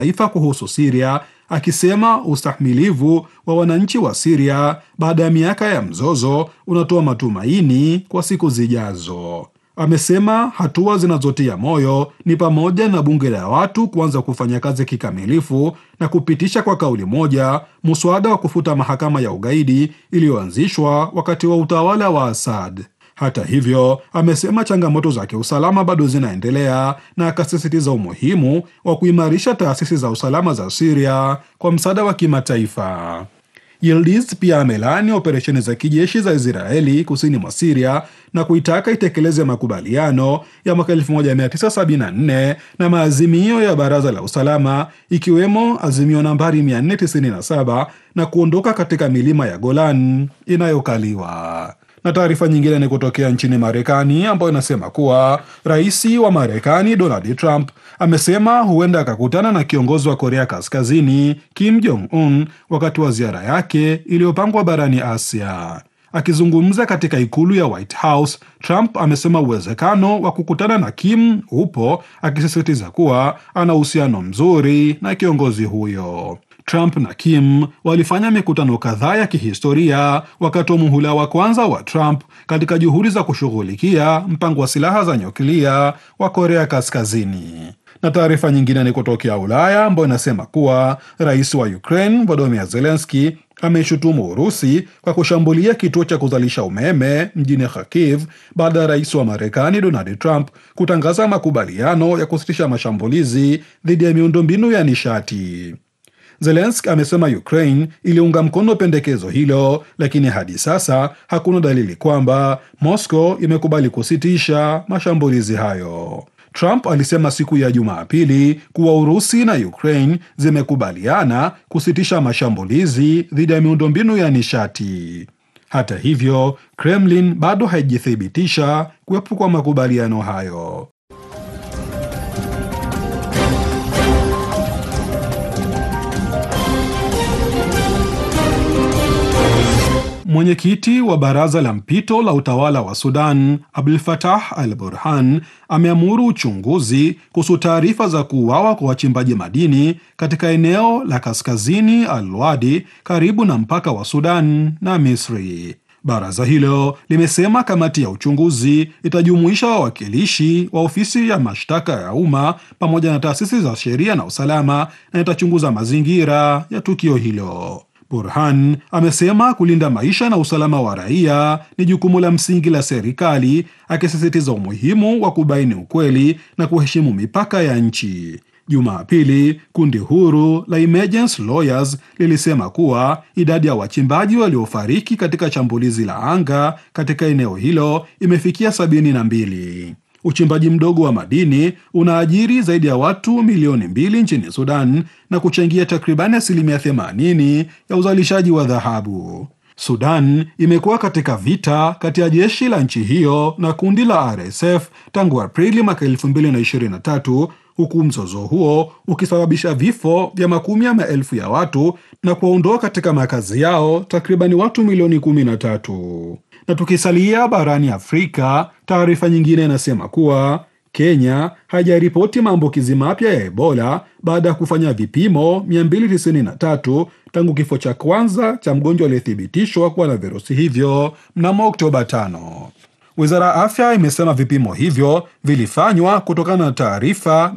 taifa kuhusu Siria, akisema ustahimilivu wa wananchi wa Siria baada ya miaka ya mzozo unatoa matumaini kwa siku zijazo. Amesema hatua zinazotia moyo ni pamoja na bunge la watu kuanza kufanya kazi kikamilifu na kupitisha kwa kauli moja muswada wa kufuta mahakama ya ugaidi iliyoanzishwa wakati wa utawala wa Assad. Hata hivyo, amesema changamoto za kiusalama bado zinaendelea na akasisitiza umuhimu wa kuimarisha taasisi za usalama za Syria kwa msaada wa kimataifa. Yildiz pia amelaani operesheni za kijeshi za Israeli kusini mwa Siria na kuitaka itekeleze makubaliano ya mwaka 1974 na maazimio ya Baraza la Usalama ikiwemo azimio nambari 497 na kuondoka katika milima ya Golan inayokaliwa. Na taarifa nyingine ni kutokea nchini Marekani ambayo inasema kuwa rais wa Marekani Donald Trump amesema huenda akakutana na kiongozi wa Korea Kaskazini Kim Jong Un wakati wa ziara yake iliyopangwa barani Asia. Akizungumza katika ikulu ya White House, Trump amesema uwezekano wa kukutana na Kim upo, akisisitiza kuwa ana uhusiano mzuri na kiongozi huyo. Trump na Kim walifanya mikutano kadhaa ya kihistoria wakati wa muhula wa kwanza wa Trump katika juhudi za kushughulikia mpango wa silaha za nyuklia wa Korea Kaskazini. Na taarifa nyingine ni kutokea Ulaya ambayo inasema kuwa rais wa Ukraine Volodymyr Zelensky ameishutumu Urusi kwa kushambulia kituo cha kuzalisha umeme mjini Kharkiv baada ya rais wa Marekani Donald Trump kutangaza makubaliano ya kusitisha mashambulizi dhidi ya miundombinu ya nishati. Zelenski amesema Ukraine iliunga mkono pendekezo hilo, lakini hadi sasa hakuna dalili kwamba Moscow imekubali kusitisha mashambulizi hayo. Trump alisema siku ya Jumapili kuwa Urusi na Ukraine zimekubaliana kusitisha mashambulizi dhidi ya miundombinu ya nishati. Hata hivyo, Kremlin bado haijathibitisha kuwepo kwa makubaliano hayo. Mwenyekiti wa baraza la mpito la utawala wa Sudan Abdul Fatah Al Burhan ameamuru uchunguzi kuhusu taarifa za kuuawa kwa wachimbaji madini katika eneo la kaskazini Al Wadi karibu na mpaka wa Sudan na Misri. Baraza hilo limesema kamati ya uchunguzi itajumuisha wawakilishi wa ofisi ya mashtaka ya umma pamoja na taasisi za sheria na usalama na itachunguza mazingira ya tukio hilo. Burhan amesema kulinda maisha na usalama wa raia ni jukumu la msingi la serikali, akisisitiza umuhimu wa kubaini ukweli na kuheshimu mipaka ya nchi. Jumapili, kundi huru la Emergency Lawyers lilisema kuwa idadi ya wachimbaji waliofariki katika shambulizi la anga katika eneo hilo imefikia sabini na mbili. Uchimbaji mdogo wa madini unaajiri zaidi ya watu milioni mbili nchini Sudan na kuchangia takribani asilimia 80 ya uzalishaji wa dhahabu. Sudan imekuwa katika vita kati ya jeshi la nchi hiyo na kundi la RSF tangu Aprili mwaka 2023 huku mzozo huo ukisababisha vifo vya makumi ya maelfu ya watu na kuwaondoa katika makazi yao takribani watu milioni 13. Na tukisalia barani Afrika, taarifa nyingine inasema kuwa Kenya haijaripoti maambukizi mapya ya Ebola baada ya kufanya vipimo 293 tangu kifo cha kwanza cha mgonjwa aliyethibitishwa kuwa na virusi hivyo mnamo Oktoba 5. Wizara ya afya imesema vipimo hivyo vilifanywa kutokana na taarifa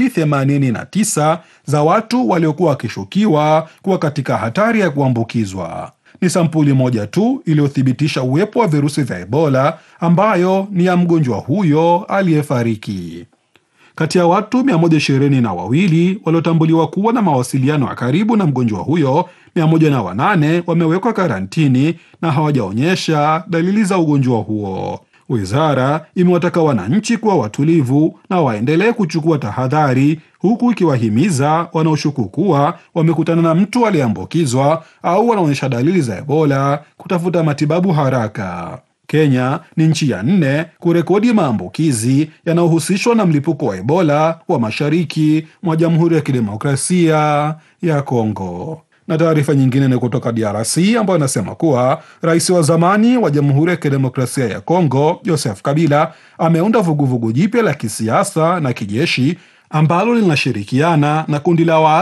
289 za watu waliokuwa wakishukiwa kuwa katika hatari ya kuambukizwa. Ni sampuli moja tu iliyothibitisha uwepo wa virusi vya Ebola ambayo ni ya mgonjwa huyo aliyefariki. Kati ya watu 120 na wawili waliotambuliwa kuwa na mawasiliano ya karibu na mgonjwa huyo, 108 wamewekwa karantini na hawajaonyesha dalili za ugonjwa huo. Wizara imewataka wananchi kuwa watulivu na waendelee kuchukua tahadhari, huku ikiwahimiza wanaoshuku kuwa wamekutana na mtu aliyeambukizwa au wanaonyesha dalili za Ebola kutafuta matibabu haraka. Kenya ni nchi ya nne kurekodi maambukizi yanayohusishwa na mlipuko wa Ebola wa mashariki mwa Jamhuri ya Kidemokrasia ya Kongo. Na taarifa nyingine ni kutoka DRC ambayo inasema kuwa rais wa zamani wa Jamhuri ya Kidemokrasia ya Kongo Joseph Kabila ameunda vuguvugu jipya la kisiasa na kijeshi ambalo linashirikiana na kundi la